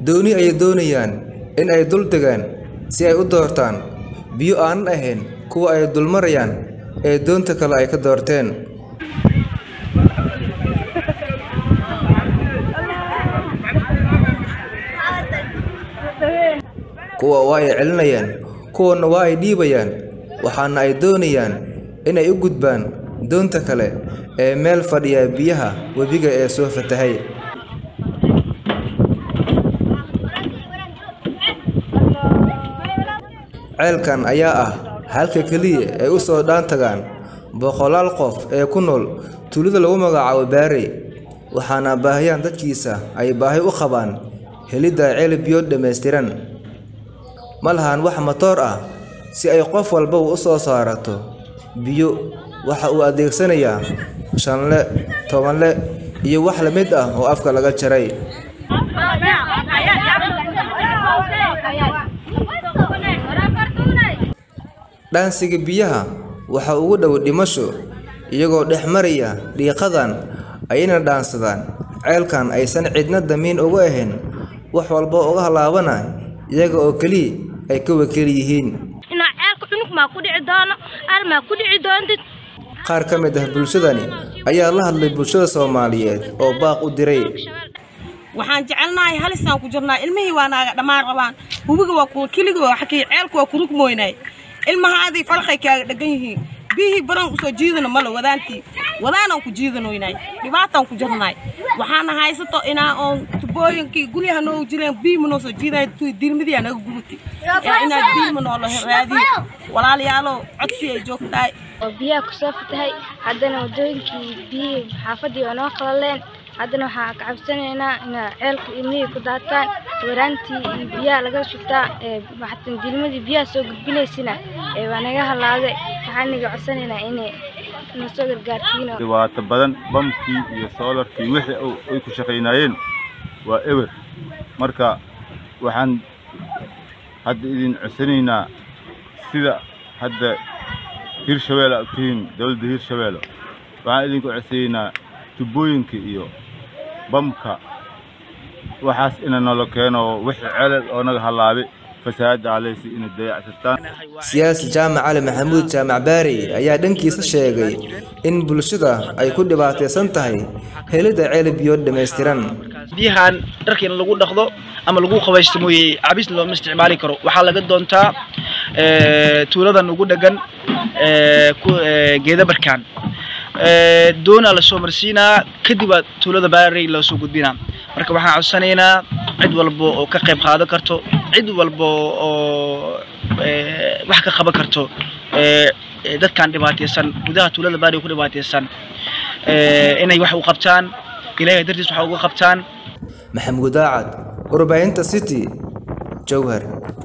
dooni ayay doonayaan in ay dul degaan si ay u doortaan biyo aanan ahayn kuwa ay dulmarayaan ee doonta kale ay ka doorteen kuwa waa ay celinayaan kuwana waa ay dhiibayaan waxaana ay doonayaan inay u gudbaan doonta kale ee meel fadhiya biyaha webiga ee soo fatahay ceelkan ayaa ah halka keliya ay u soo dhaan tagaan boqolaal qof ee ku nool tuulada lagu magacaabo baarey waxaana baahiyaan dadkiisa ay baahi u qabaan helidda ceel biyood dhammaystiran ma lahan wax matoor ah si ay qof walba u soo saarato biyo waxa uu adeegsanayaa shanle tobanle iyo wax la mid ah oo afka laga jaray dhaansiga biyaha waxa ugu dhow dhimasho iyagoo dhex maraya dhiiqadan ayayna dhaansadaan ceelkan aysan cidna damiin uga ahayn wax walba uga halaabana iyaga oo keliya ay ka wakiil yihiin inaa ceelka cunug maa ku dhici doono ar maa ku dhici doontid qaar ka mid ah bulshadani ayaa la hadlay bulshada soomaaliyeed oo baaq u diray waxaan jecelnahay halisaan ku jirnaa ilmihii waa naaga dhammaan rabaan hubiga waa kuwa keliga waa xakii ceelku waa kurug mooynaay ilmahaadii falqay kaaga dhagan yihiin biyihii baran usoo jiidano male wadaantii wadaanaan ku jiidanoynay dhibaataan ku jirnaay waxaana haysato inaa oon tubooyinkii guryaha noo jireen biyima noo soo jiiday dilmadiyaa naga gubati inaad biyima noola raadiyo walaalayaalow codsi ay joogtahay oo biyaha kusoo fatahay haddana wadooyinkii biyihii xaafadii waa noo qalaleen haddana waxaa ka cabsanaynaa inaa ceelku ilmihii ku daataan waraantii iyo biyaha laga shubtaa ee waxatan dilmadii biyaha soo gudbinaysina ee waa naga halaaday waxaan naga codsanaynaa inay na soo gargaartiin dhibaato badan bamkii iyo soolarkii wixii ay ku shaqaynaayeen waa ewer marka waxaan hadda idin codsanaynaa sida hadda hirshabeelle aad tihiin dowladda hirshabeelle waxaan idinku codsanaynaa tubooyinka iyo bamka waxaas ina nolo keeno wixii celal oo naga halaabay fasaada aleysi inay dayactirtaan siyaasi jaamac cali maxamuud jaamac baari ayaa dhankiisa sheegay in bulshada ay ku dhibaataysan tahay helidda ceel biyood dhammaystiran biyahan dharkiina lagu dhaqdo ama lagu qabaysto mooye cabis looma isticmaali karo waxaa laga doontaa tuuladan ugu dhegan geeda barkaan doonaa lasoo marsiinaa kadib aa tuulada baarey loo soo gudbinaa marka waxaan codsanaynaa cid walba oo ka qayb qaadan karto cid walba oo wax ka qaban karto dadkan dhibaataysan gudaha tuulada baarey ku dhibaataysan inay wax u qabtaan ilaahay dartiis wax uga qabtaan maxamuud daacad warbaahinta city jowhar